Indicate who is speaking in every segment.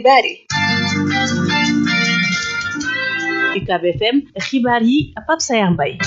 Speaker 1: xibaar yi
Speaker 2: UCAB FM xibaar yi Pape Sayar Mbaye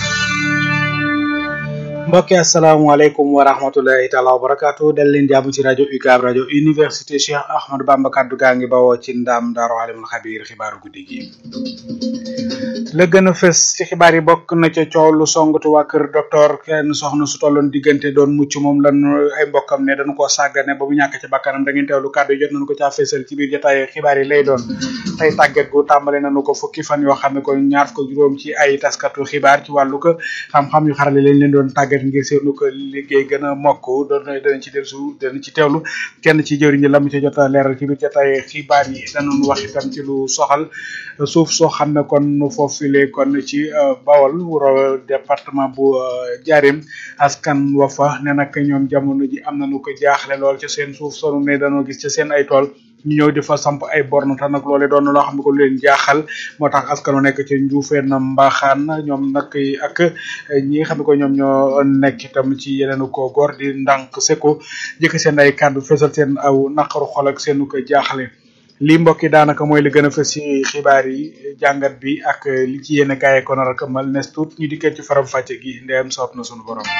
Speaker 3: mbokki asalaamaaleykum wa rahmatulahi taala wa barakaatu dal leen jàmm ci rajo UCAB rajo université Cheikh Ahmadou Bamba kaddu gaa ngi bawoo ci ndam daaru alimul xabiir xibaaru guddi gi la gën a fës ci xibaar yi bokk na ca coow lu songatu waa kër docteur kenn soxna su tolloon diggante doon mucc moom lan ay mbokkam ne dañu koo sàggane ba mu ñàkk ci bakkanam da ngeen teewlu kàddu yi jot nañu ko caa fésal ci biir jotaay xibaar yi lay doon tey tàggat gu tàmbale nañu ko fukki fan yoo xam ne ko ñaar ko juróom ci ay taskatu xibaar ci wàllu ko xam-xam yu xarale lañ leen doon tàggat ngir seenu ko liggéey gën a mokk doon danañ ci dellu danañ ci teewlu kenn ci jëwriñ ñi la mu ci jot a leeral ci biir jotaay xibaar yi danañ wax itam ci lu soxal suuf soo xam ne kon foofule kon ci Bawol wuro département bu Njaaréem askan wa fa ne nag ñoom jamono ji am nañu ko jaaxle lool ci seen suuf sonu ne dañoo gis ci seen ay tool ñu ñëw di fa samp ay borne te nag loole doon loo xam ne ko lu leen jaaxal moo tax askanu nekk ci njuufeen mbaaxaan ñoom nag ak ñi nga xam ne ko ñoom ñoo nekk itam ci yeneen ko góor di ndànk seko jëkk seen ay kàddu fesal seen aw naqaru xol ak seenu ko jaaxle lii mbokk yi daanaka mooy li gën a fës ci xibaar yi jàngat bi ak li ci yéen kaay ko nar a këmmal nes tuut ñu dikkee ci faram fàcce gi ndeyam soob na sunu borom.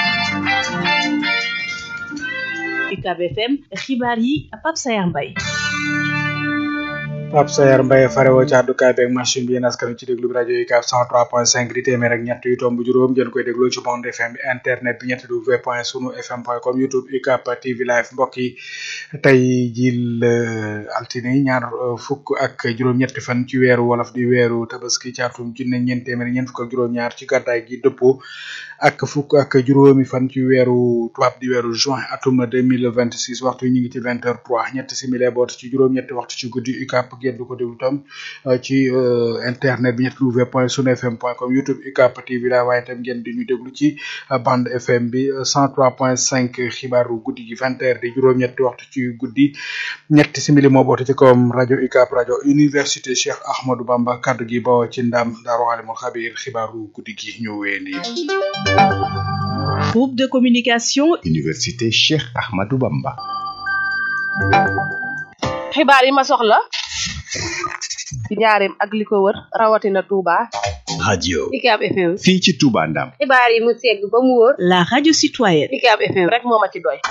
Speaker 2: UCAB FM xibaar yi Pape Sayar Mbaye
Speaker 3: Pape Sayar Mbaye farewoo ci àddukaay beeg machine bi yéen askan ci déglu bi rajo UCAB 103.5 di téeméer ak ñett yu tomb juróom ngeen koy dégloo ci bande FM bi internet bi ñetti w point sunu fm point com youtube UCAB TV live mbokk yi tey jii altine ñaar fukk ak juróom-ñetti fan ci weeru wolof di weeru tabaski ci atum junne ñeent téeméer ñeent fukk ak juróom-ñaar ci gàddaay gi dëppoo ak fukk ak juróomi fan ci weeru tubaab di weeru juin atum 2026 waxtu ñu ngi ci vingt heures trois ñetti simili boot ci juróom-ñetti waxtu ci guddi UCAB ngeen du ko déglu tam ci internet bi ñetti w point sunu fm point com youtube UCAB TV la waaye tam ngeen di ñu déglu ci bande fm bi cent trois point cinq xibaaru guddi gi vingt heures di juróom-ñetti waxtu ci guddi ñetti simili moo boote ci kawam rajo UCAB rajo université Cheikh Ahmadou Bamba kaddu gi bawoo ci ndam daaru alimul xabir xibaaru guddi gi ñu wéyandi
Speaker 2: groupe de communication
Speaker 4: université Cheikh Ahmadou Bamba
Speaker 1: xibaar yi ma soxla ci njaareem ak li ko wër rawatina Touba.
Speaker 4: radio
Speaker 1: UCAB FM.
Speaker 4: fii ci Touba Ndam
Speaker 1: xibaar yi mu segg ba mu wóor.
Speaker 2: la radio citoyenne
Speaker 1: UCAB FM rek moo ma ci doy.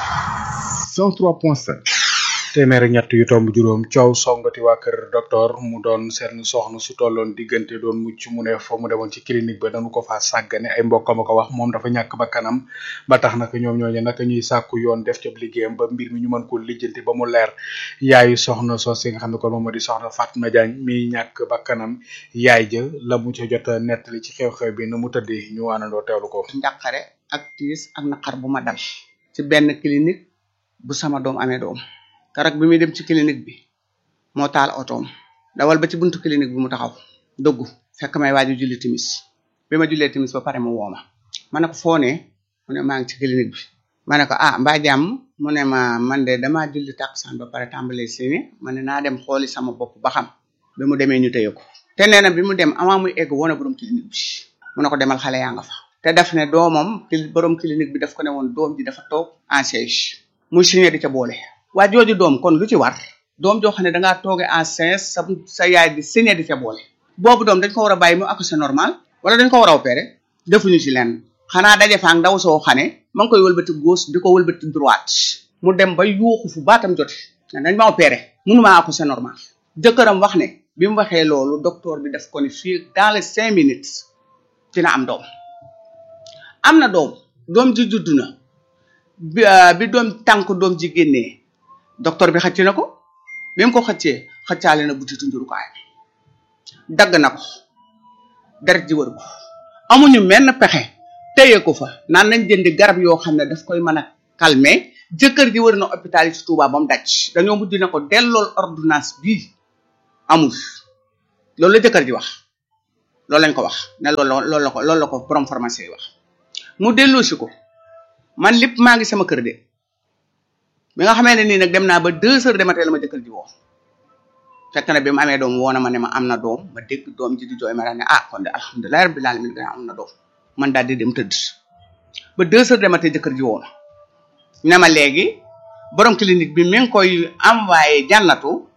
Speaker 4: 103.5
Speaker 3: téeméer ak ñett yu tomb juróom coow songati waa kër docteur mu doon seen soxna su tolloon diggante doon mucc mu ne fa mu demoon ci clinique ba dañu ko faa sàggane ay mbokkam a ko wax moom dafa ñàkk ba kanam ba tax naka ñoom ñooñu naka ñuy sàkku yoon def ca liggéeyam ba mbir mi ñu mën ko lijjanti ba mu leer yaayu soxna soos yi nga xam ne kon moom moo di soxna Fatma Diagne mi ñàkk ba kanam yaay ja la mu ca jot a nettali ci xew-xew bi nu mu tëddee ñu àndandoo teewlu ko.
Speaker 5: njàqare ak tiis ak naqar bu ma dal ci benn clinique bu sama doom amee doom keroog bi muy dem ci clinique bi moo taal otoom dawal ba ci buntu clinique bi mu taxaw dugg fekk may waaju julli timis bi ma jullee timis ba pare mu woo ma ma ne ko foo ne mu ne maa ngi ci clinique bi ma ne ko ah mbaa jàmm mu ne ma man de damaa julli takkusaan ba pare tàmbalee seeni ma ne naa dem xooli sama bopp ba xam bi mu demee ñu téye ko te nee na bi mu dem avant muy egg woon borom clinique bi mu ne ko demal xale yaa nga fa te daf ne doomam borom clinique bi daf ko ne woon doom ji dafa toog en siège muy signé di ca boole waa jooju doom kon lu ci war doom joo xam ne dangaa tooge en siège sa sa yaay di signé di ca boole boobu doom dañ ko war a bàyyi mu accoucher normal wala dañ ko war a opérer defuñu ci lenn xanaa daje fa ak ndaw soo xane ma ngi koy wëlbati gauche di ko wëlbati droite mu dem ba yuuxu fu baatam jote dañ ma opérer mënumaa accoucher normal jëkkëram wax ne bi mu waxee loolu docteur bi def ko ni fii dans les cinq minutes dina am doom am na doom doom ji judd na bi bi doom tànk doom ji génnee docteur bi xëcc na ko bi mu ko xëccee xëccaale na butitu njurukaay dagg na ko deret ji wër ko amuñu menn pexe téye ko fa naan nañ jëndi garab yoo xam ne daf koy mën a calmer jëkkër ji wër na hôpital yi ci Touba ba mu daj dañoo mujj na ko dellool ordonnance bii amul loolu la jëkkër ji wax loolu lañ ko wax ne loolu loolu la ko loolu la ko borom pharmacie yi wax mu delloosi ko man lépp maa ngi sama kër de bi nga xamee ne nii nag dem naa ba deux heures de matin la ma jëkkër ji woo fekk na bi mu amee doom woo na ma ne ma am na doom ma dégg doom ji di jooy ma daal ne ah kon de alhamdulilah rabbil alamin gën am na doom man daal di dem tëdd ba deux heures de matin jëkkër ji woo na ne ma léegi borom clinique bi mi ngi koy envoyé jànnatu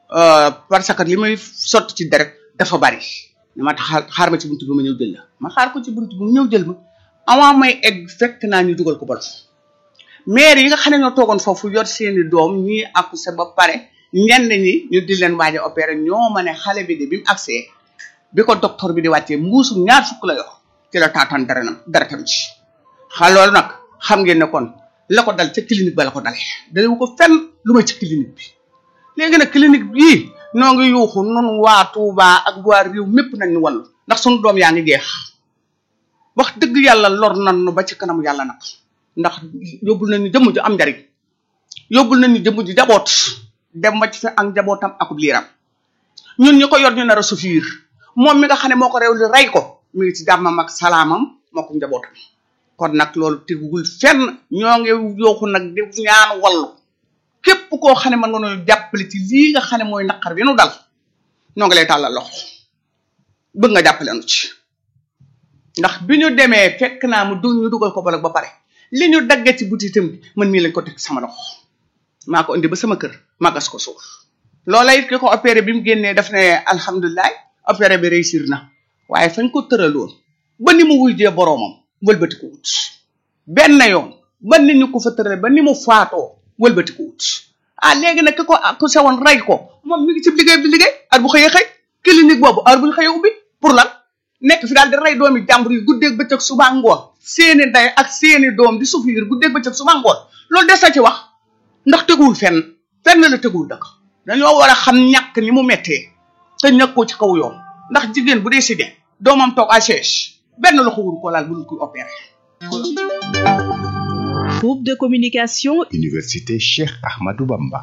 Speaker 5: euh, parce que li may sotti ci deret dafa bari dama tax xaar ma ci buntu bi ma ñëw jël la ma xaar ko ci buntu bi mu ñëw jël ma avant may egg fekk naa ñu dugal ko bolof maire yi nga xam ne ñoo toogoon foofu yor seeni doom ñii accouché ba pare ñenn ñi ñu di leen waaj a opéré ñoo ma ne xale bi de bi mu accès bi ko docteur bi di wàccee mbuusum ñaar fukk la yor ci la taataan dara nam dara tam ci xa loolu nag xam ngeen ne kon la ko dal ca clinique ba la ko dalee dalewu ko fenn lu may ci clinique bi léegi nag clinique bii noo ngi yuuxu nun waa Touba ak waa réew mépp nañ ñu wallu ndax sunu doom yaa ngi jeex wax dëgg yàlla lor nan nu ba ci kanamu yàlla nag ndax yóbbul nañu jëmm ju am njariñ yóbbul nañu jëmm ju jaboot dem ba ci fi ak jabootam akub liiram ñun ñu ko yor ñu nar a souffrir moom mi nga xam ne moo ko réew li rey ko mi ngi ci jàmmam ak salaamam moo ko njabootam kon nag loolu tegugul fenn ñoo ngi yooxu nag di ñaan wallu képp koo xam ne mën nga noo jàppale ci lii nga xam ne mooy naqar bi nu dal ñoo ngi lay tàllal loxo bëgg nga jàppale nu ci ndax bi ñu demee fekk naa mu du ñu dugal ko bolog ba pare li ñu daggee ci butitam bi man mii lañ ko teg sama loxo maa ko indi ba sama kër ma gas ko suuf loola it ki ko opéré bi mu génnee daf ne alhamdulilah opéré bi réussir na waaye fañ ko tëraloon ba ni mu wujjee boroomam wëlbati ko wut benn yoon ba nit ñu ko fa tërale ba ni mu faatoo wëlbati ko wut ah léegi nag ki ko ku sewoon rey ko moom mi ngi ci liggéey bi liggéey ar bu xëyee xëy clinique boobu ar bu ñu xëyee ubbi pour lan nekk fi daal di rey doomi jàmbur yi guddeeg bëccëg suba ngoon seeni ndey ak seeni doom di souffrir guddeeg bëccëg suba ngoon loolu des na ci wax ndax teguwul fenn fenn la teguwul dëkk dañoo war a xam ñàkk ni mu mettee te ñàkkoo ci kaw yoon ndax jigéen bu dee si de doomam toog à chaise benn loxo wuru ko laal bu dul kuy opéré
Speaker 2: Groupe de communication
Speaker 4: Université Cheikh Ahmadou Bamba.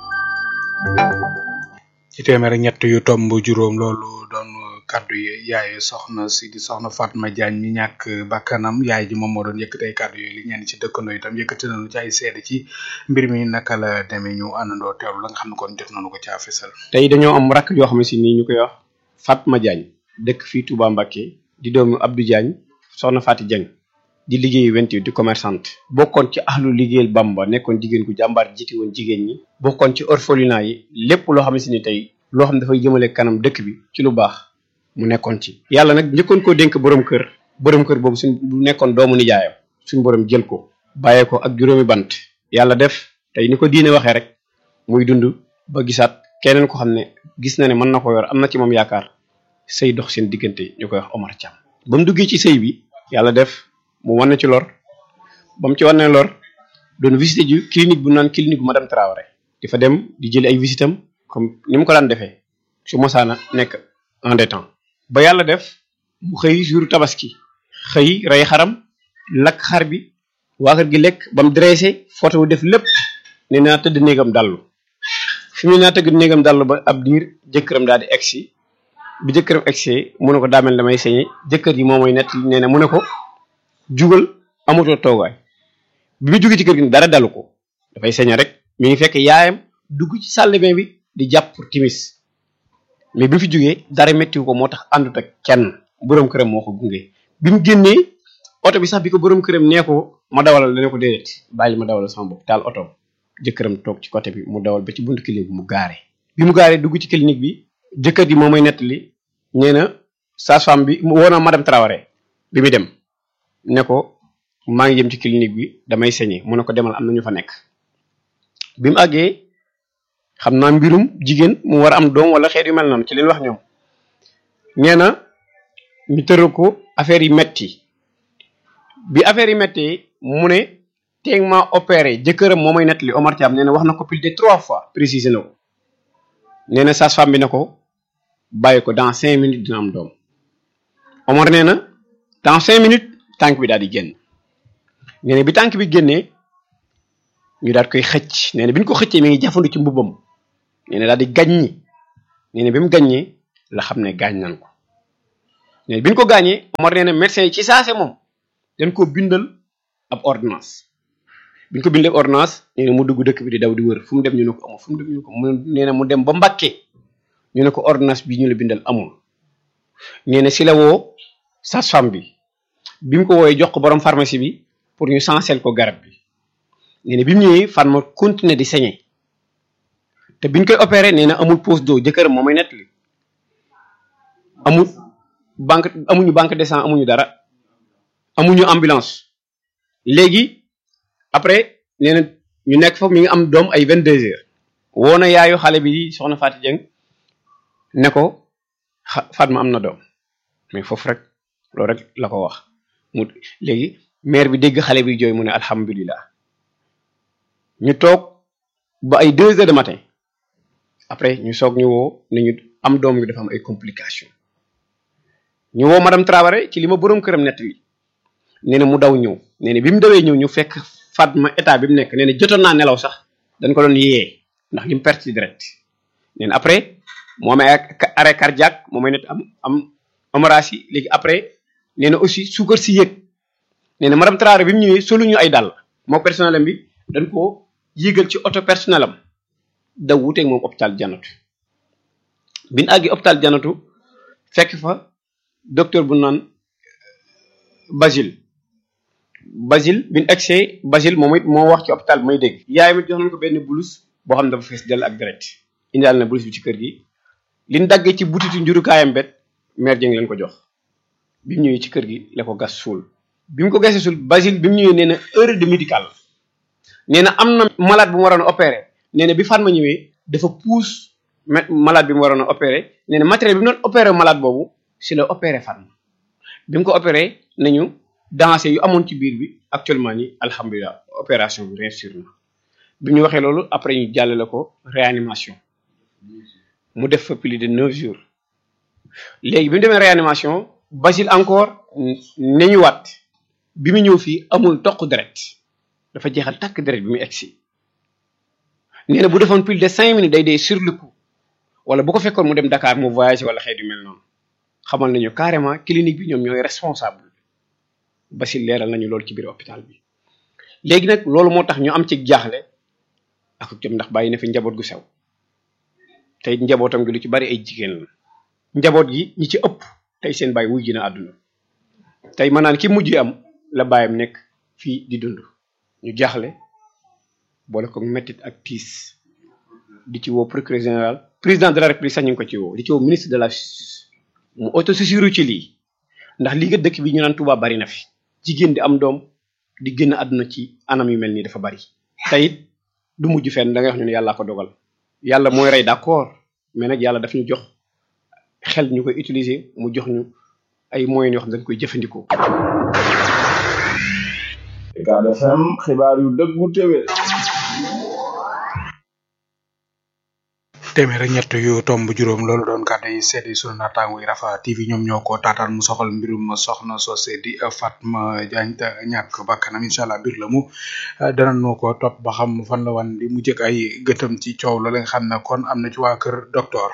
Speaker 3: ci téeméer ak ñett yu tomb juróom loolu doon kaddu yi yaay soxna si di soxna Fatma Diagne mi ñàkk bakkanam yaay ji moom moo doon yëkkati ay kaddu yooyu li ñenn ci dëkkandoo itam yëkkati nañu ci ay seede ci mbir mi naka la demee ñu àndandoo teewlu la nga xam ne kon jot nañu ko caa fesal.
Speaker 6: tey dañoo am rakk yoo xam ne si nii ñu koy wax Fatma Diagne dëkk fii Touba Mbacké di doomu Abdou Diagne soxna Fati Diagne di liggéey wenti di commerçante bokkoon ci ahlu liggéeyal Bamba nekkoon jigéen gu jàmbaar jiite woon jigéen ñi bokkoon ci orphelinat yi lépp loo xam ne si ni tey loo xam ne dafay jëmale kanam dëkk bi ci lu baax mu nekkoon ci yàlla nag njëkkoon koo dénk borom kër borom kër boobu suñ bu nekkoon doomu nijaayam suñ borom jël ko bàyyee ko ak juróomi bant yàlla def tey ni ko diine waxee rek muy dund ba gisaat keneen ko xam ne gis na ne mën na ko yor am na ci moom yaakaar sëy dox seen diggante ñu koy wax Omar Thiam ba mu duggee ci sëy bi yàlla def mu wane ci lor ba mu ci wane lor doon visité ji clinique bu naan clinique bu madame Traoré di fa dem di jëli ay visitam comme ni mu ko daan defee su mosaana nekk en détente ba yàlla def mu xëy jour tabaski xëy rey xaram lakk xar bi waa kër gi lekk ba mu dressé photo wu def lépp ne naa tëdd néegam dallu fi mu ne naa tëdd néegam dallu ba ab diir jëkkëram daal di egsi bi jëkkëram egsi mu ne ko daamel damay sañe jëkkër ji moom mooy nett nee na mu ne ko jugal amatoo toogaay bi mu jógee ci kër gi dara dalu ko dafay sañe rek mi ngi fekk yaayam dugg ci salle de bain bi di jàpp pour timis mais bi mu fi jógee dara méttiwu ko moo tax àndut ak kenn borom këram moo ko gunge bi mu génnee oto bi sax bi ko borom këram nee ko ma dawalal dana ko déedéet bàyyi ma dawalal sama bopp taal oto jëkkëram toog ci côté bi mu dawal ba ci buntu clinique bi mu gaare bi mu gaaree dugg ci clinique bi jëkkër ji moo may nettali nee na sage-femme bi woo na madame Traoré bi muy dem ne ko maa ngi jëm ci clinique bi damay sañe mu ne ko demal am na ñu fa nekk bi mu àggee xam naa mbirum jigéen mu war a am doom wala xeet yu mel noonu ci leen wax ñoom nee na ñu tëral ko affaire yi metti bi affaire yi metti mu ne teeg ma opéré jëkkëram moo may nettali Omar Thiam nee na wax na ko plus de trois fois précisé na ko nee na sage-femme bi ne ko bàyyi ko dans cinq minutes dina am doom Omar nee na dans cinq minutes tànk bi daal di génn nee na bi tànk bi génnee ñu daal koy xëcc nee na bi ñu ko xëccee mi ngi jafandu ci mbubbam nee na daal di gàññi nee na bi mu gàññee la xam ne gaañ nañ ko nee na bi ñu ko gaañee Omar nee na médecin yi ci saase moom dañ ko bindal ab ordonnance bi ñu ko bindal ab ordonnance nee na mu dugg dëkk bi di daw di wër fu mu dem ñu ne ko amul fu mu dem ñu ne ko mu nee na mu dem ba Mbàkke ñu ne ko ordonnance bi ñu la bindal amul nee na si la woo sage-femme bi bi mu ko wooyee jox ko borom pharmacie bi pour ñu sansel ko garab bi nee na bi mu ñëwee fan ma continuer di saigner te biñ koy opéré nee na amul pose d'eau jëkkëram moo may nettali amul banque amuñu banque de sang amuñu dara amuñu ambulance léegi après nee na ñu nekk foofu mi ngi am doom ay vingt deux heures woo na yaayu xale bi soxna Fatou Dieng ne ko xa Fatma am na doom mais foofu rek loolu rek la ko wax mu léegi mère bi dégg xale bi jooy mu ne alhamdulilah ñu toog ba ay deux heures de matin après ñu soog ñu woo ne ñu am doom gi dafa am ay complications ñu woo madame Traoré ci li ma boroom këram nettali nee na mu daw ñëw nee na bi mu dawee ñëw ñu fekk Fatma état bi mu nekk nee na jotoon naa nelaw sax dañ ko doon yee ndax li mu perte direct nee na après moo amee arrêt cardiaque moo may net am am hémorragie léegi après nee na aussi suukar si yëg nee na madame Traoré bi mu ñëwee solu ñu ay dàll moo personnel am bi dañ ko yéegal ci auto personnel am daw wuteeg moom hôpital janatu bi ñu àggi hôpital janatu fekk fa docteur bu naan Basile Basile bi ñu egsee Basile moom it moo wax ci hôpital bi may dégg yaay mi jox nañ ko benn blouse boo xam ne dafa fees dell ak deret indaal na blouse bi ci kër gi liñ daggee ci butitu njurukaayam bet mère Dieng leen ko jox bi mu ñëwee ci kër gi la ko gas suul bi mu ko gasee suul Basile bi mu ñëwee nee na heure de médical nee na am na malade bu mu waroon a opéré nee na bi Fatma ñëwee dafa pousse malade bi mu waroon a opéré nee na matériel bi mu doon opéré malade boobu si la opéré Fatma bi mu ko opéré nañu dansé yu amoon ci biir bi actuellement ni alhamdulilah opération bi réussir na bi ñu waxee loolu après ñu jàllale ko réanimation mu def fa plus de neuf jours léegi bi mu demee réanimation Basile encore ne ñu waat bi mu ñëw fii amul toq deret dafa jeexal takk deret bi mu egsi nee na bu defoon plus de cinq minutes day dee sur le coup wala bu ko fekkoon mu dem Dakar mu voyagé wala xeet yu mel noonu xamal nañu carrément clinique bi ñoom ñooy responsable Basile leeral nañu loolu ci biir hôpital bi léegi nag loolu moo tax ñu am ci jaaxle ak jom ndax bàyyi na fi njaboot gu sew tey njabootam gi lu ci bari ay jigéen la njaboot gi ñi ci ëpp tey seen bàyyi wuy ji na àdduna tey mën naan ki mujj am la bàyyam nekk fii di dund ñu jaaxle boole ko mettit ak tiis di ci woo procureur général président de la république sax ñu ngi ko ci woo di ci woo ministre de la justice mu autosaisiru ci lii ndax lii nga dëkk bi ñu naan Touba bari na fi jigéen di am doom di génn àdduna ci anam yu mel nii dafa bari teyit du mujj fenn da ngay wax ñu ne yàllaa ko dogal yàlla mooy rey d'accord mais nag yàlla daf ñu jox xel ñu koy utiliser mu jox ñu ay moyens yoo xam ne dañ koy jëfandikoo.
Speaker 7: Ucab FM xibaar yu dëggu téwé
Speaker 3: téeméer ak ñett yu tomb juróom loolu doon kàddu yi seedi sunu naataango yi Rafa TV ñoom ñoo ko taataan mu soxal mbirum soxna sose di Fatma Diagne te ñàkk bakkanam incha allah biir la mu danañu ko topp ba xam fan la wan di mu jëkk ay gëtam ci coow loolu nga xam ne kon am na ci waa kër docteur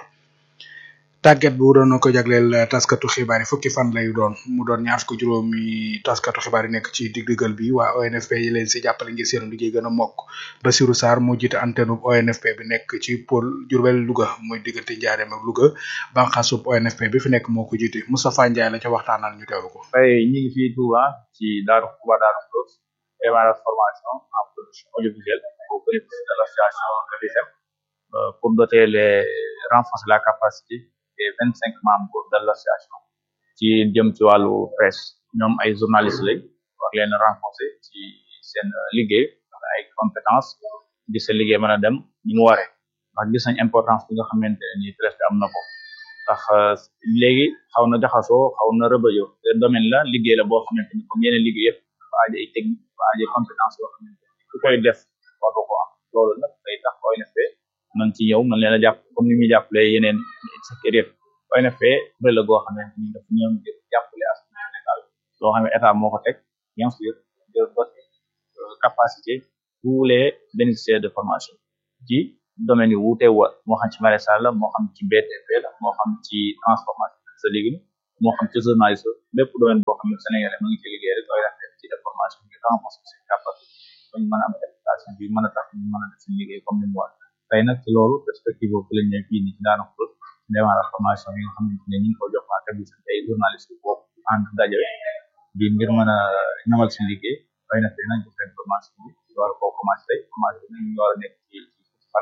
Speaker 3: tàgget bu doon ko jagleel taskatu xibaar yi fukki fan lay doon mu doon ñaar fukki juróomi taskatu xibaar yi nekk ci digdigal bi waa ONFP yi leen si jàppale ngir seen liggéey gën a mokk Basirou Sarr moo jiite antenne ONFP bi nekk ci pôle Diourbel Louga muy diggante Njaareem ak Louga banqaasub ONFP bi fi nekk moo ko jiite Moustapha Ndiaye la ca waxtaanal ñu teewlu ko.
Speaker 8: tey ñu ngi fii Touba ci Daaru Touba Daaru Khoudoss démarrage formation en production audiovisuelle au bénéfice de l'association RIFEM pour doter les renforcer la capacité des vingt cinq membres de l'association ci jëm ci wàllu presse ñoom ay journalistes lañ war leen renforcer ci seen liggéey ay compétences di seen liggéey mën a dem ni mu waree ndax gis nañ importance bi nga xamante ne nii presse bi am na ko ndax léegi xaw na jaxasoo xaw na rëbëjoo te domaine la liggéey la boo xamante ni comme yeneen liggéey yëpp dafa aajo ay technique dafa aajo ay compétence yoo xamante ni ku koy def war ko am loolu nag day tax ONFP man ci ñëw man leen a jàpp comme ni muy jàppale yeneen secteur yëpp ONFP kuréel la goo xamante ni dafa ñëw ngir jàppale askan Sénégal loo xam ne état moo ko teg bien sûr de doter capacité tous les bénéficiaires de formation ci domaine yu wuute wa moo xam ci maraîchage la moo xam ci BTP la moo xam ci transformation sa légume moo xam ci journalisme bépp domaine boo xam ne Sénégalais mu ngi ci liggéey rek ONFP ci def formation ngir renforcer seen capacité bañ mën a am réputation bi mën a tax ñu mën a def seen liggéey comme ni mu war tey nag ci loolu perspective boobu lañ ne fii nii ci daana ko démarrage formation yi nga xamante ne ñu ngi ko jox waa service ay journaliste boobu ànd daje bi ngir mën a ñamal suñu liggéey ONFP nañ ko seen formation bi war koo commencé tey formation bi ñu war a nekk ci ci fan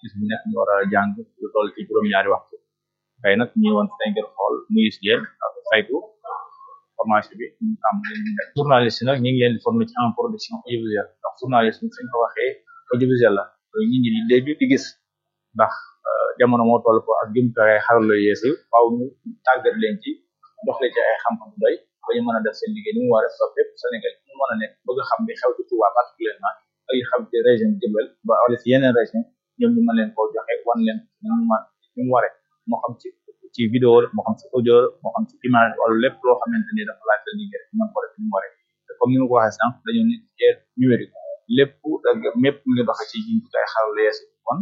Speaker 8: bis bu nekk ñu war a jàng lu toll ci juróom-ñaari waxtu tey nag ñu woon fi ngir xool nuyu si yéen ak saytu formation bi ñu am journaliste nag ñu ngi leen di former ci en production audiovisuelle ndax journaliste bi suñ ko waxee audiovisuel la ñu ngi di dégg di gis ndax jamono moo toll ko ak jumtukaay xarala yu yees yi faaw ñu tàggat leen ci jox leen ci ay xam-xam bu doy ba ñu mën a def seen liggéey ni mu war a def fépp Sénégal ñu mën a nekk bëgg a xam li xew ci Touba particulièrement ak yi xam ci région Diourbel ba wala ci yeneen région ñoom ñu mën leen koo joxe wan leen ni mu ma ni mu waree moo xam ci ci vidéo moo xam ci audio moo xam ci image wala lépp loo xamante ni dafa laaj la liggéey rek mën ko def ni mu waree te comme ni ma ko waxee sànq dañoo nekk ci ère numérique lépp ak mépp mu ngi doxe ci jumtukaay xarala yees yi kon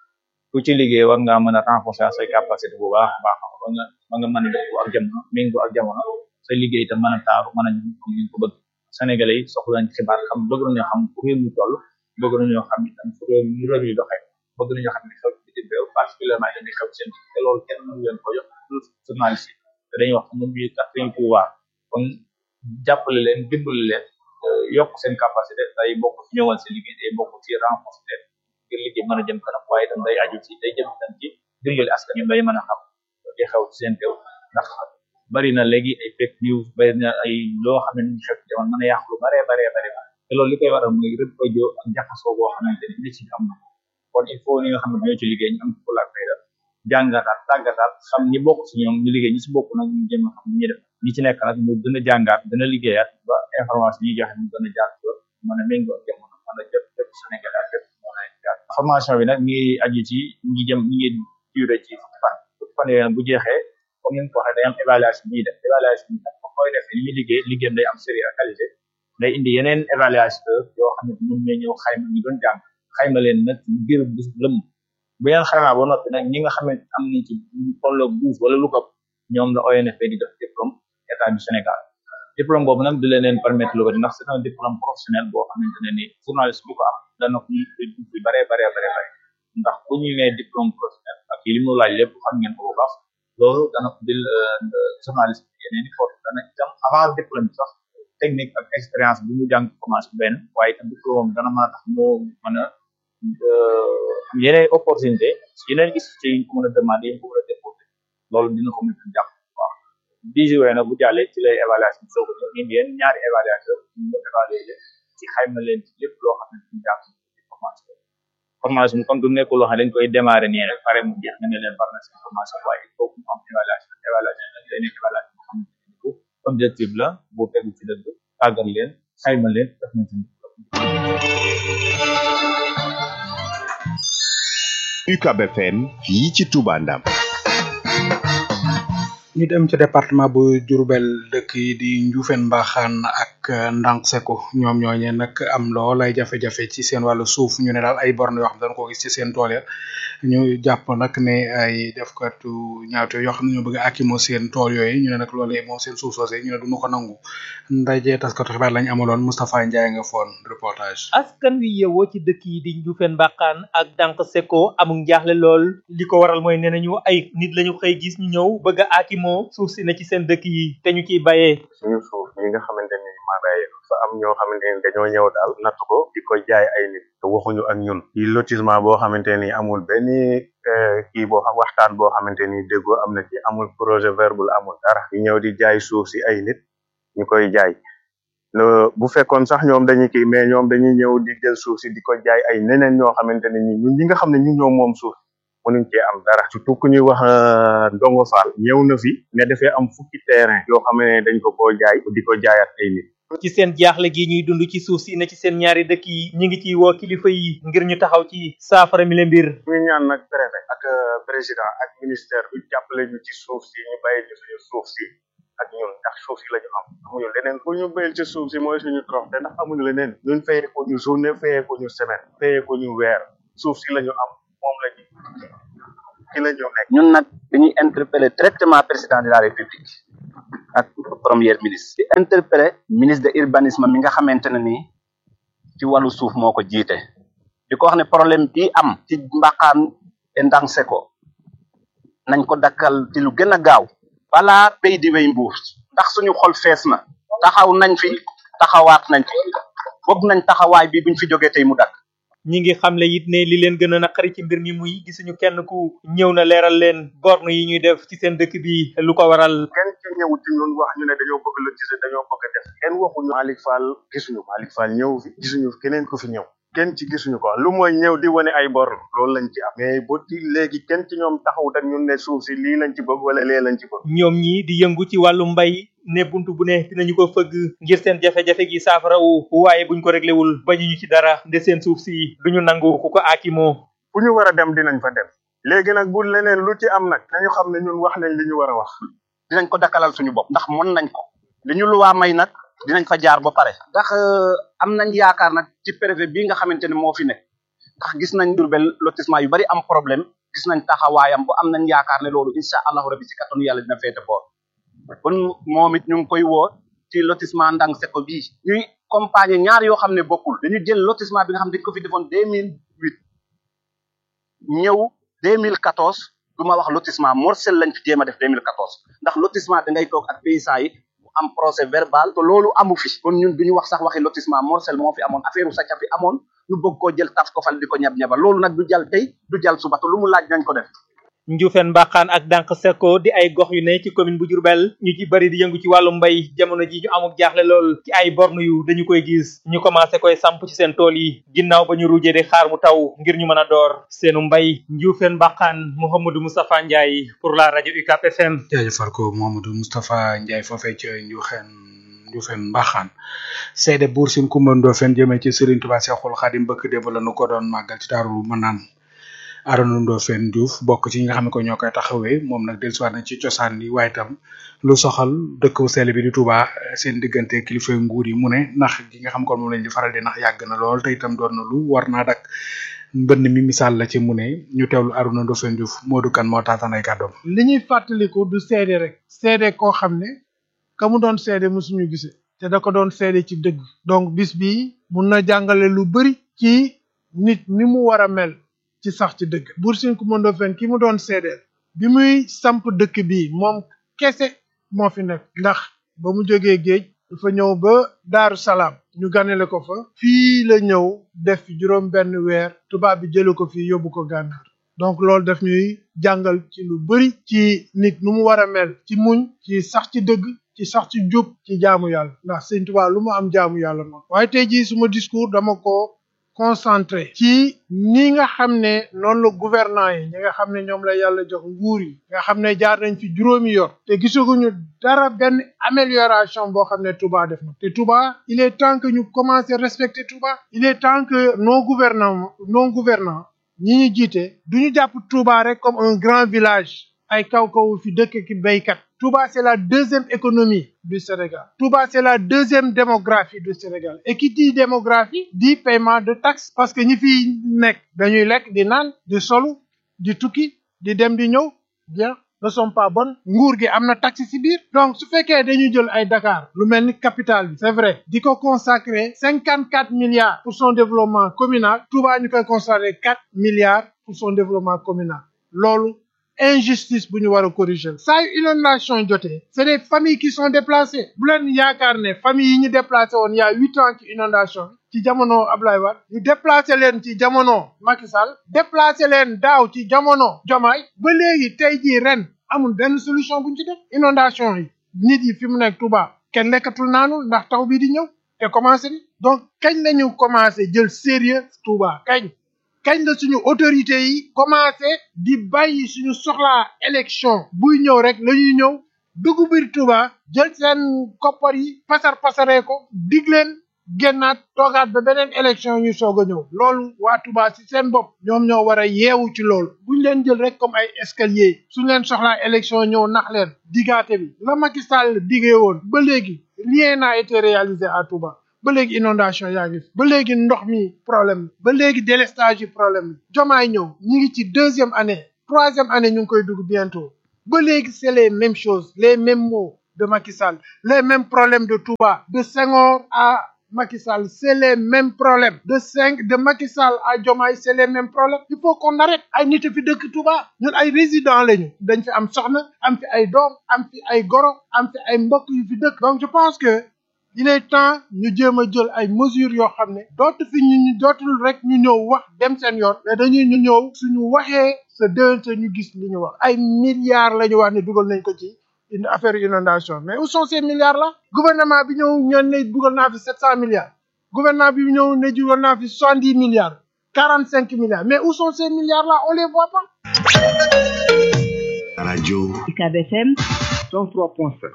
Speaker 8: ku ci liggéey war ngaa mën a renforcer say capacité bu baax baax ba nga ba nga mën a def ak jamono méngoo ak jamono sa liggéey itam mën a taaru mën a ñu comme ni ko bëgg Sénégalais yi soxla nañ xibaar xam bëgg nañoo xam fu réew mi toll bëgg nañoo xam itam fu réew mi réew mi doxee bëgg nañoo xam ne xew ci bitim réew particulièrement dañuy xew seen te loolu kenn mënu leen ko jox journaliste yi te dañuy wax ñun ñuy kat suñu pouvoir kon jàppale leen dimbali leen yokk seen capacité day bokk ci ñëwal seen liggéey day bokk ci renforcer leen ngir liggéey mën a jëm kanam waaye itam day aju ci day jëm itam ci dimbali askan wi day mën a xam di xew ci seen réew ndax bari na léegi ay fake news bari na ay loo xam ne ñu xew ci jamono mën a yàq lu baree baree bare te loolu li koy waral mooy rëbb audio ak jaxasoo boo xamante ni nit ci am na kon il faut ñi nga xam ne ñoo ci liggéey ñu am ci fulaak fayda jàngataat tàggataat xam ñi bokk ci ñoom ñu liggéey ñi ci bokk nag ñu jëm a xam ñi def ñi ci nekk nag ñu gën a jàngaat gën a liggéeyaat ba information yi joxe ñu gën a jaar ci yoon mën a méngoo ak jamono mën a jot jot Sénégal ak jot mën a jaar formation bi nag mi ngi aju ci ñi jëm ñi ngi duré ci fukki fan fukki fan yooyu bu jeexee comme ni nga ko waxee day am évaluation bi def évaluation bi nag koy def li muy liggéey liggéeyam day am série ak qualité day indi yeneen évaluateur yoo xam ne ñoom ñooy ñëw xayma ñu doon jàng xayma leen nag ngir bis lëm bu ngeen xaymaa ba noppi nag ñi nga xam ne am nañ ci tolloog douze wala lu ko ñoom la ONFP di def diplôme état du Sénégal diplôme boobu nag di leen leen permettre lu bari ndax c'est un diplôme professionnel boo xamante ne ni journaliste bu ko am dana ko ñu bare bare bare bare ndax bu ñu nee diplôme professionnel ak li mu laaj lépp xam ngeen ko bu baax loolu dana ko bil journaliste yeneen i force dana itam avant diplôme bi sax technique ak expérience bu mu jàng commencé benn waaye itam diplôme dana mën a tax moo mën a am yeneen opportunité yeneen gis ci yi ko mën a demandé yi ko mën a déposé loolu dina ko mën a jàpp waaw dix jours nag bu jàllee ci lay évaluation bi soog a ñëw indi yenn ñaari évaluateur ñu évaluer leen ci xayma leen ci lépp loo xam ne ñu jàng ci formation formation bi comme du nekkul loo xam ne dañ koy démarrer nii rek pare mu jeex nga ne leen par na seen formation waaye il faut mu am évaluation évaluation nag day nekk évaluation boo xam ne bu objectif la bu tegu ci dëgg tàggat leen xayma leen def nañ seen
Speaker 4: UCAB FM fii ci Touba Ndam
Speaker 3: ñu dem ci département bu Diourbel dëkk yi di Ndioufène Mbaxaan ak Ndank Seko ñoom ñooñe nag am lool ay jafe-jafe ci seen wàllu suuf ñu ne daal ay borne yoo xam ne dañ ko gis ci seen tool ya ñu jàpp nag ne ay defkatu ñaawte yoo xam ne ñoo bëgg a akimo seen tool yooyu ñu ne nag loolee moom seen suuf soosé ñu ne duñu ko nangu ndaje taskatu xibaar lañ amaloon Moustapha Ndiaye nga foon reportage
Speaker 9: askan wi yewoo ci dëkk yi di Ndioufène Mbaxaan ak Ndank Seko amul njaaxle lool li ko waral mooy nee nañu ay nit lañu xëy gis ñu ñëw bëgg a akimo suuf si ne ci seen dëkk yi te ñu ciy bayee
Speaker 10: suñu suuf yi nga xamante ni maanaam fa am ñoo xamante ni dañoo ñëw daal natt ko di ko jaay ay nit te waxuñu ak ñun yi lotissement boo xamante ni amul benn kii boo xam waxtaan boo xamante ni déggoo am na ci amul projet verbal amul dara ñu ñëw di jaay suuf si ay nit ñu koy jaay bu fekkoon sax ñoom dañuy kii mais ñoom dañuy ñëw di jël suuf si di ko jaay ay neneen ñoo xamante ne ni ñun ñi nga xam ne ñu ñoo moom suuf mënuñ cee am dara surtout ku ñuy wax Ndongo Fall ñëw na fi ne dafay am fukki terrain yoo xam ne dañ ko koo jaay di ko jaayaat ay nit
Speaker 9: ci seen jaaxle gi ñuy dund ci suuf si ne ci seen ñaari dëkk yi ñu ngi ciy woo kilifa yi ngir ñu taxaw ci saafara mi le mbir
Speaker 10: ñu ñaan nag préfet ak président ak ministère bi jàppale ñu ci suuf si ñu bàyyi ñu suñu suuf si ak ñun ndax suuf si la ñu am amuñu leneen ku ñu béyal ci suuf si mooy suñu trox te ndax amuñu leneen ñun fayee ko ñu journée fayee ko ñu semaine fayee ko ñu weer suuf si la ñu am moom la ñu ci la ñu nekk
Speaker 11: ñun nag dañuy interpeller directement président de la république ak premier ministre di interpeller ministre de urbanisme mi nga xamante ne nii ci wàllu suuf moo ko jiite di ko wax ne problème bi am ci mbaqaan e Ndank Seko nañ ko dakkal ci lu gën a gaaw balaa béy di wéy mbuur ndax suñu xol fees na taxaw nañ fi taxawaat nañ fi bëgg nañ taxawaay bi buñ fi jógee tey mu dakk
Speaker 9: ñi ngi xamle it ne li leen gën a naqari ci mbir mi muy gisuñu kenn ku ñëw na leeral leen borne yi ñuy def ci seen dëkk bi lu ko waral
Speaker 10: kenn ci ñëw ci ñun wax ñu ne dañoo bëgg la gis dañoo bëgg a def kenn waxuñu Malick Fall gisuñu Malick Fall ñëw fi gisuñu keneen ku fi ñëw kenn ci gisuñu ko lu mooy ñëw di wane ay bor loolu lañ ci am mais ba ci léegi kenn ci ñoom taxawut ak ñun ne suuf si lii lañ ci bëgg wala lee lañ ci bëgg
Speaker 9: ñoom ñi di yëngu ci wàllu mbay ne buntu bu ne dinañu ko fëgg ngir seen jafe-jafe gi saafarawu waaye buñ ko réglé wul bañuñu ci dara de seen suuf si duñu nangu ku ko aakimoo
Speaker 10: fu ñu war a dem dinañ fa dem léegi nag bu leneen lu ci am nag nañu xam ne ñun wax nañ li ñu war a wax
Speaker 11: dinañ ko dakkalal suñu bopp ndax mën nañ ko li ñu luwaa may nag dinañ fa jaar ba pare ndax am nañ yaakaar nag ci préfet bii nga xamante ne moo fi nekk ndax gis nañ Diourbel lotissement yu bari am problème gis nañ taxawaayam bu am nañ yaakaar ne loolu incha allahu rabbi si kattanu yàlla dina féete boor kon moom it ñu ngi koy woo ci lotissement ndang seko bii ñuy compagnie ñaar yoo xam ne bokkul dañu jël lotissement bi nga xam ne dañ ko fi defoon deux mille huit ñëw deux mille quatorze du ma wax lotissement morcel lañ fi jéem a def deux mille quatorze ndax lotissement da ngay toog ak paysans yi mu am procès verbal te loolu amu fi kon ñun duñu wax sax waxi lotissement morcel moo fi amoon affaire u sàcca fi amoon ñu bëgg koo jël tas ko fal di ko ñab ñaba loolu nag du jàll tey du jàll suba te lu mu laaj nañ ko def
Speaker 9: Njuufeen Mbaxaan ak Dànk Sekko di ay gox yu ne ci commune bu Diourbel ñu ci bari di yëngu ci wàllu mbay jamono ji ñu amuk jaaxle lool ci ay borne yu dañu koy gis ñu commencé koy samp ci seen tool yi ginnaaw ba ñu ruujee di xaar mu taw ngir ñu mën a door seenu mbay Njuufeen Mbaxaan Mouhamadou Moustapha Ndiaye pour la rajo UCAP FM
Speaker 3: jaajëfal ko Mouhamadou Moustapha Ndiaye foofee ca Njuufeen Njuufeen Mbaxaan seede buur sin Kumba Ndofeen jëmee ci Serigne Touba Cheikhoul Khadim bëkk démb la nu ko doon màggal ci Daaru Manaan Arona Ndofène Diouf bokk ci ñi nga xam ne ko ñoo koy taxawee moom nag dellusiwaat na ci cosaan yi waaye itam lu soxal dëkk bu sell bi di Touba seen diggante kilifa nguur yi mu ne ndax gi nga xam kon moom lañ di faral di ndax yàgg na lool te itam doon na lu war naa dak mbënn mi misaal la ci mu ne ñu teewlu Arona Ndofène Diouf Modou Kane moo taataan ay kàddoom.
Speaker 12: li ñuy fàttaliku du seede rek seede koo xam ne ka mu doon seede mosuñu gisee te da ko doon seede ci dëgg donc bis bi mun na jàngale lu bari ci nit ni mu war a mel. ci sax ci dëgg Buur Sine Coumba Ndoffène ki mu doon seedeel bi muy samp dëkk bi moom kese moo fi nekk ndax ba mu jógee géej dafa ñëw ba Daaru Salaam ñu ganale ko fa fii la ñëw def juróom benn weer tubaab bi jële ko fii yóbbu ko gànnaar donc loolu daf ñuy jàngal ci lu bari ci nit nu mu war a mel ci muñ ci sax ci dëgg ci sax ci jub ci jaamu yàlla ndax Sëñ Tuubaa lu mu am jaamu yàlla moom waaye tey jii suma discours dama ko concentré ci ni nga xam ne noonu la gouvernant yi ñi nga xam ne ñoom la yàlla jox nguur yi nga xam ne jaar nañ fi juróomi yor te gisaguñu dara benn amélioration boo xam ne Touba def na te Touba il est temps que ñu commencer respecter Touba il est temps que nos gouvernants non gouvernants ñi ñu jiite duñu jàpp Touba rek comme un grand village ay kaw kaw fi dëkk ki béykat Touba c'est la deuxième économie du Sénégal Touba c'est la deuxième démographie du Sénégal et qui dit démographie dit paiement de taxes parce que ñi fi nekk dañuy lekk di naan di solu di tukki di dem di ñëw bien ne sont pas bonnes nguur gi am na taxe ci biir donc su fekkee dañu jël ay Dakar lu mel ni capitale bi c'est vrai di ko consacrer cinquante quatre milliards pour son développement communal Touba ñu koy consacrer quatre milliards pour son développement communal loolu injustice bu ñu war a corriger saa yu inondation jotee c'est des familles qui sont déplacées bu leen yaakaar ne famille yi ñu déplacé woon il y a huit ans ci inondation ci jamono Ablaye Wade ñu déplacé leen ci jamono Macky Sall déplacé leen daaw ci jamono Diomaye ba léegi tey jii ren amul benn solution bu ñu ci def inondation yi nit yi fi mu nekk Touba kenn lekkatul naanul ndax taw bi di ñëw te commencé ni donc kañ lañu commencé jël sérieux Touba kañ kañ la suñu autorité yi commencé di bàyyi suñu soxlaa élection buy ñëw rek la ñuy ñëw dugg biir Touba jël seen koppar yi pasar pasaree ko dig leen génnaat toogaat ba beneen élection ñu soog a ñëw loolu waa Touba ci seen bopp ñoom ñoo war a yeewu ci loolu buñ leen jël rek comme ay escalier suñ leen soxlaa élection ñëw nax leen digaate bi la Macky Sall digee woon ba léegi rien n'a été réalisé à Touba ba léegi inondation yaa ngi fi ba léegi ndox mi problème ba léegi délestage yi problème jomaay ñëw ñi ngi ci deuxième année troisième année ñu ngi koy dugg bientôt ba léegi c'est les mêmes choses les mêmes mots de Macky Sall les mêmes problèmes de Touba de Senghor à Macky Sall c'est les mêmes problèmes de cinq de Macky Sall à Diomaye c'est les mêmes problèmes il faut qu'on arrête ay nit fi dëkk Touba ñun ay résidents lañu dañ fi am soxna am fi ay doom am fi ay goro am fi ay mbokk yu fi dëkk donc je pense que il est temps ñu jéem a jël ay mesures yoo xam ne dootu fi ñu ñu dootul rek ñu ñëw wax dem seen yoon mais dañuy ñu ñëw suñu waxee sa déwénte ñu gis li ñu wax ay milliards la ñu wax ne dugal nañ ko ci une affaire inondation mais où sont ces milliards là gouvernement bi ñëw ñoon ne dugal naa fi sept cent milliards gouvernement bi ñëw ne dugal naa fi soixante dix milliards quarante cinq milliards mais où sont ces milliards là on les voit pas
Speaker 4: radio
Speaker 2: UCAB FM
Speaker 4: 103.5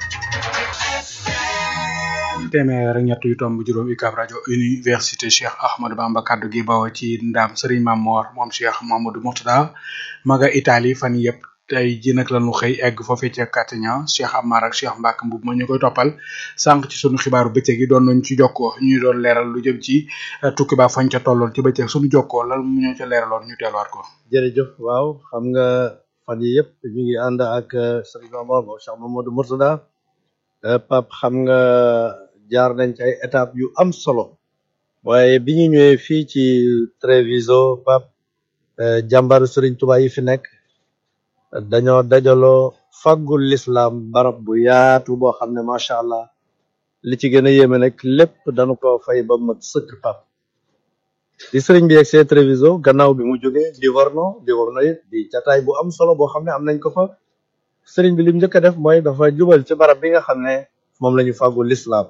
Speaker 3: téeméer ak ñett yu tomb juróom UCAB rajo université Cheikh Ahmadou Bamba kaddu gi bawoo ci ndam Serigne Mamor moom Cheikh Mamadou Mourtada maga Italie fan yëpp tey ji nag lañu xëy egg foofee ca Catania Cheikh Amar ak Cheikh Mbacke Mboub ma ñu koy toppal sànq ci sunu xibaaru bëccëg yi doon nañ ci jokkoo ñu doon leeral lu jëm ci tukki ba fañ ca tolloon ci bëccëg sunu jokkoo lan mu ñoo ca leeraloon ñu teeluwaat ko.
Speaker 13: jërëjëf waaw xam nga fan yi yëpp ñu ngi ànd ak Serigne Mamor moom Cheikh Mamadou Mourtada Pape xam nga jaar nañ ci ay étapes yu am solo waaye bi ñu ñëwee fii ci Treviso Pape jàmbaru Serigne Touba yi fi nekk dañoo dajaloo faggul l'islam barab bu yaatu boo xam ne macha allah li ci gën a yéeme nag lépp dañu ko fay ba mat sëkk Pape di Serigne bi yegg see Treviso gannaaw bi mu jógee Livorno Livorno it di jataay bu am solo boo xam ne am nañ ko fa Serigne bi lim njëkk a def mooy dafa jubal ci barab bi nga xam ne moom la ñu faggul l'islam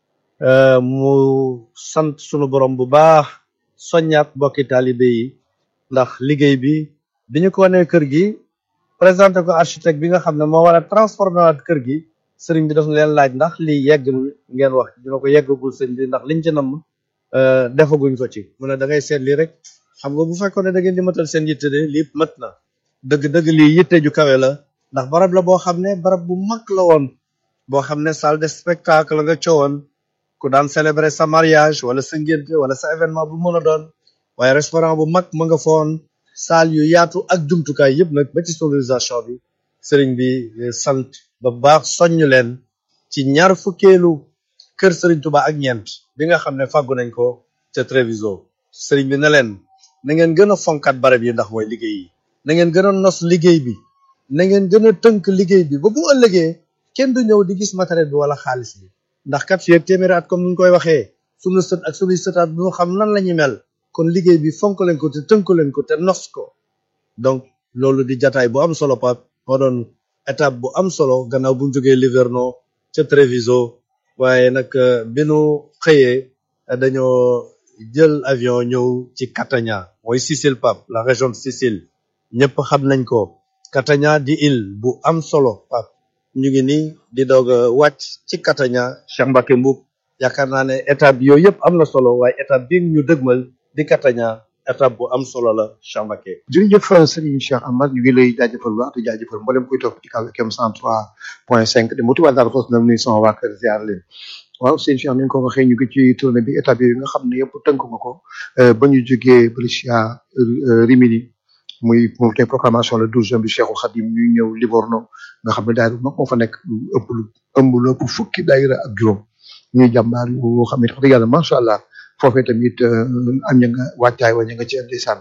Speaker 13: mu sant sunu borom bu baax soññaat mbokki taalibe yi ndax liggéey bi bi ñu ko wanee kër gi présenté ko architecte bi nga xam ne moo war a transformé waat kër gi sëriñ bi daf leen laaj ndax lii yegg ngeen wax dina ko yeggagul sëriñ bi ndax liñ ci namm defaguñ ko ci mu ne da ngay seet lii rek xam nga bu fekkoon ne da ngeen di matal seen yitte de lii mat na dëgg-dëgg lii yitte ju kawe la ndax barab la boo xam ne barab bu mag la woon boo xam ne salle de spectacle nga coowoon ku daan célébrer sa mariage wala sa ngénte wala sa événement bu mën a doon waaye restaurant bu mag ma nga foon salle yu yaatu ak jumtukaay yëpp nag ba ci sonorisation bi sëriñ bi sant ba baax soññ leen ci ñaar fukkeelu kër sëriñ Tuba ak ñeent bi nga xam ne fàggu nañ ko ca Treviso sëriñ bi ne leen na ngeen gën a fonkat barab yi ndax mooy liggéey yi na ngeen gën a nos liggéey bi na ngeen gën a tënk liggéey bi ba bu ëllëgee kenn du ñëw di gis matériel bi wala xaalis bi ndax kat fii ak téeméeri at comme ni ñu koy waxee sunu sët ak sunuy sëtaat bu ñu xam nan la ñuy mel kon liggéey bi fonk leen ko te tënk leen ko te nos ko donc loolu di jataay bu am solo Pape moo doon étape bu am solo gannaaw bu ñu jógee Livorno ca Treviso waaye nag bi nu xëyee dañoo jël avion ñëw ci Catania mooy Sicile Pape la région de Sicile ñëpp xam nañ ko Catania di île bu am solo Pape ñu ngi nii di doog a wàcc ci Catania Cheikh Mbacke Mboub yaakaar naa ne étape yooyu yëpp am na solo waaye étape bi ñu dëgmal di Catania étape bu am solo la Cheikh Mbacke
Speaker 14: jërëjëf Serigne Cheikh Amar ñu ngi lay jaajëfal bu baax di jaajëfal mboolem kuy topp ci kaw FM 103.5 de motuwaat daal fos na nuyu sama waa kër ziar leen waaw sëñ Cheikh ni nga ko waxee ñu ngi ci tournée bi étape yi nga xam ne yëpp tënk nga ko ba ñu jógee Brescia Rimini muy moom tey proclamation le 12 juin bi Cheikhul Khadim ñuy ñëw Livorno nga xam ne daayira mag moo fa nekk ëpp lu ëmb lu ëpp fukki daayira ak juróom ñuy jàmbaar yoo xam ne wax dëgg yàlla macha allah foofee tamit am ña nga wàccaay wa ña nga ci ndeysaan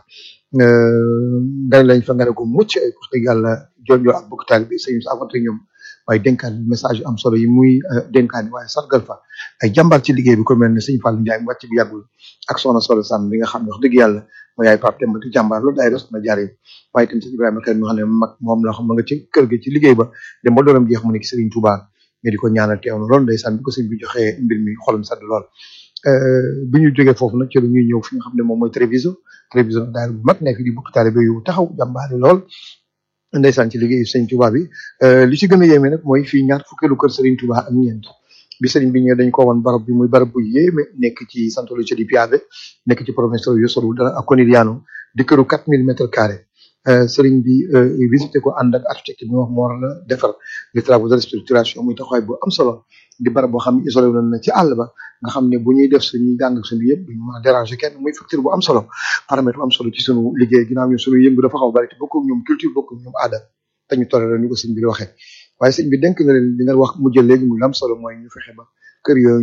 Speaker 14: dañ lañ fa nga ne ko mucc ay wax dëgg yàlla jonjoo ak bokk taal bi sëñ avante ñoom waaye dénkaan message yu am solo yi muy dénkaan waaye sargal fa ay jàmbaar ci liggéey bi ko mel ne sëñ Fallou Ndiaye mu wàcc bi yàggul ak soxna solo sànn bi nga xam ne wax dëgg yàlla mooy yaay Pape Demba di jàmbaar loolu daay res na jaar waaye itam sëñ Ibrahima Kane mi nga xam ne mag moom la xam ma nga ci kër gi ci liggéey ba dem ba dooram jeex mu nekk Serigne Touba nga di ko ñaanal teew na loolu ndeysaan bi ko sëñ bi joxee mbir mi xolam sedd lool bi ñu jógee foofu nag ci la ñuy ñëw fi nga xam ne moom mooy Treviso Treviso nag daal bu mag nekk di bokk taalibe yu taxaw jàmbaari lool ndeysaan ci liggéeyu sëñ Touba bi li ci gën a yéeme nag mooy fii ñaar fukkeelu kër Serigne Touba ak ñeent bi sëriñ bi ñëwee dañ ko woon barab bi muy barab bu yéeme nekk ci Santa Lucia di Piave nekk ci province yu sori dara ak Conigliano di këru 4000 mètres carrés sëriñ bi visité ko ànd ak architecte bi wax moo war a defar les travaux de restructuration muy taxawaay bu am solo di barab boo xam ne isolé wu na ci àll ba nga xam ne bu ñuy def suñuy jàng ak suñu yëpp duñu mën a déranger kenn muy facture bu am solo paramètre bu am solo ci suñu liggéey ginnaaw ñun suñu yëngu dafa xaw a bari te bokku ñoom culture bokku ñoom aada te ñu toléré ñu ko sëñ bi di waxee waaye sëñ bi denk na leen li nga wax mu jël léegi muy am solo mooy ñu fexe ba kër yooyu